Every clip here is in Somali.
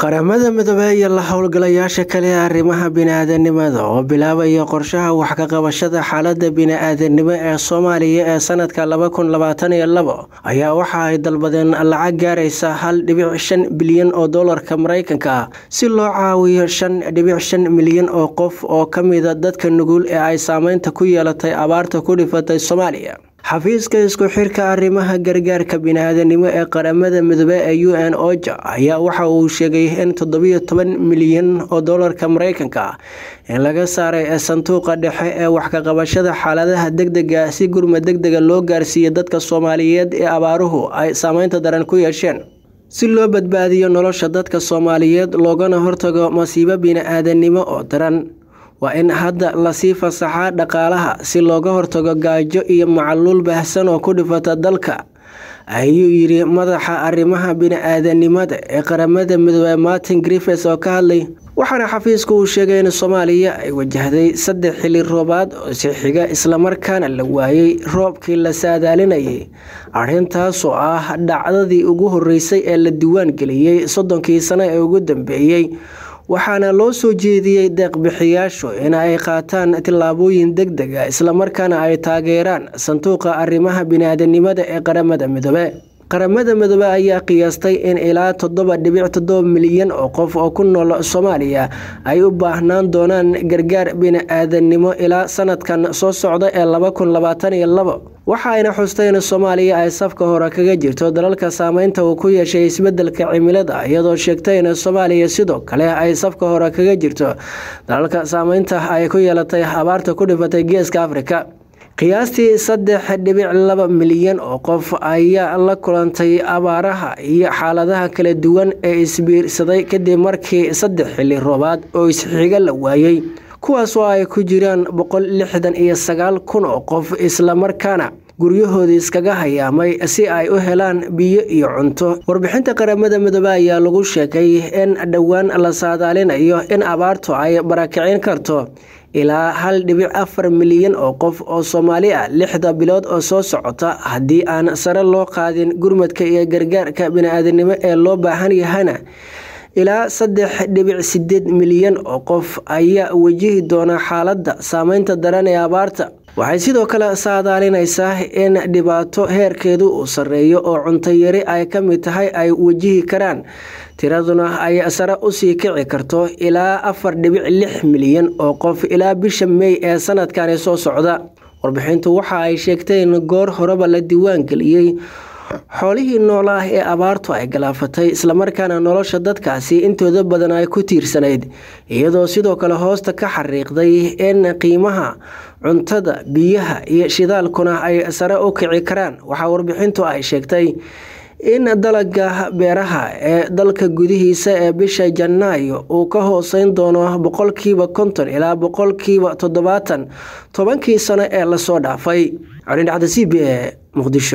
qaramada midoobey iyo la howlgalayaasha kale ee arrimaha bini-aadanimada oo bilaabaya qorshaha wax ka qabashada xaalada bini-aadanimo ee soomaaliya ee sanadka laba kun labaatan iyo labo ayaa waxa ay dalbadeen lacag gaaraysa hal dhibic shan bilyan oo doolarka mareykanka ah si loo caawiyo shan dhibic shan milyan oo qof oo ka mida dadka nugul ee ay saameynta ku yeelatay abaarta ku dhifatay soomaaliya xafiiska isku xirka arrimaha gargaarka bini-aadanimo ee qaramada midoobe ee u n oja ayaa waxa uu sheegay in toddobiyo toban milyan oo doolarka mareykanka ah in laga saaray ee sanduuqa dhexe ee wax ka qabashada xaaladaha degdega si gurma degdega loo gaarsiiyo dadka soomaaliyeed ee abaaruhu ay saameynta daran ku yeesheen si loo badbaadiyo nolosha dadka soomaaliyeed loogana hortago masiibo bini-aadanimo oo daran waa in hadda lasii fasaxaa dhaqaalaha si looga hortago gaajo iyo macaluul baahsan oo ku dhifata dalka ayuu yidhi madaxa arrimaxa bini-aadanimada ee qaramada midoobe martin griffes oo ka hadlay waxaana xafiisku uu sheegay in soomaaliya ay wajahday saddex xili roobaad oo si xiga islamarkaana la waayey roobkii la saadaalinayay arrintaasoo ah dhacdadii ugu horeysay ee la diiwaan geliyey soddonkii sano ee ugu dambeeyey waxaana loo soo jeediyey deeqbixiyaashu in ay qaataan tillaabooyin deg deg a islamarkaana ay taageeraan sanduuqa arrimaha bini-aadanimada ee qaramada midoobe qaramada midoobe ayaa qiyaastay in ilaa toddoba dhibic toddoba milyan oo qof oo ku nool soomaaliya ay u baahnaan doonaan gargaar bini-aadanimo ilaa sanadkan soo socda ee laba kun labaatan iyo labo waxa ayna xustay in soomaaliya ay safka hore kaga jirto dalalka saameynta uu ku yeeshay isbedelka cimilada iyadoo sheegtay in soomaaliya sidoo kale ay safka hore kaga jirto dalalka saameynta ay ku yeelatay abaarta ku dhifatay geeska afrika qiyaastii saddex dhibic laba milyan oo qof ayaa la kulantay abaaraha iyo xaaladaha kala duwan ee isbiirsaday kadib markii saddex xili roobaad oo isxiga la waayey kuwaas oo ay ku jiraan boqol lixdan iyo sagaal kun oo qof islamarkaana guryahoodii iskaga hayaamay si ay u helaan biyo iyo cunto warbixinta qaramada midoobe ayaa lagu sheegay in dhowaan la saadaalinayo in abaartu ay barakicin karto ilaa hal dhibic afar milyan oo qof oo soomaali ah lixda bilood oo soo socota haddii aan sare loo qaadin gurmadka iyo gargaarka bini-aadanimo ee loo baahan yahana ilaa saddex dhibic sideed milyan oo qof ayaa wajihi doona xaaladda saameynta daran ee abaarta waxay sidoo kale saadaalinaysaa in dhibaato heerkeedu uu sarreeyo oo cuntayari ay ka mid tahay ay wajihi karaan tiraduna ay sare usii kici karto ilaa afar dhibic lix milyan oo qof ilaa bisha mey ee sanadkani soo socda warbixintu waxa ay sheegtay in goor horeba la diiwaan geliyey xoolihii noolaah ee abaartu ay galaafatay islamarkaana nolosha dadkaasi intooda badan ay ku tiirsanayd iyadoo sidoo kale hoosta ka xariiqday in qiimaha cuntada biyaha iyo shidaalkuna ay sare u kici karaan waxaa warbixintu ay sheegtay in dalaga beeraha ee dalka gudihiisa ee bisha janaayo uu ka hooseyn doono boqolkiiba konton ilaa boqolkiiba toddobaatan tobankii sano ee lasoo dhaafay colindhacda c b e muqdisho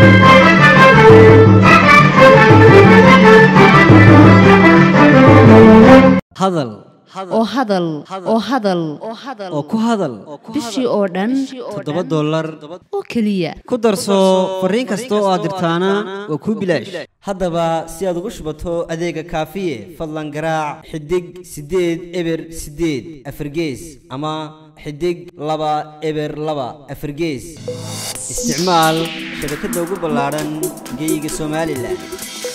hadal oo hadal oo hadal oo ku hadal bishii oo dhan toddoba dollar oo keliya ku darso fariin kasta oo aad dirtaana waa kuu bilaash haddaba si aad ugu shubato adeega kaafiye fadlan garaac xidig siddeed eber siddeed afargees ama xidig laba eber laba afargees isticmaal shabakadda ugu ballaadhan geeyiga somalilan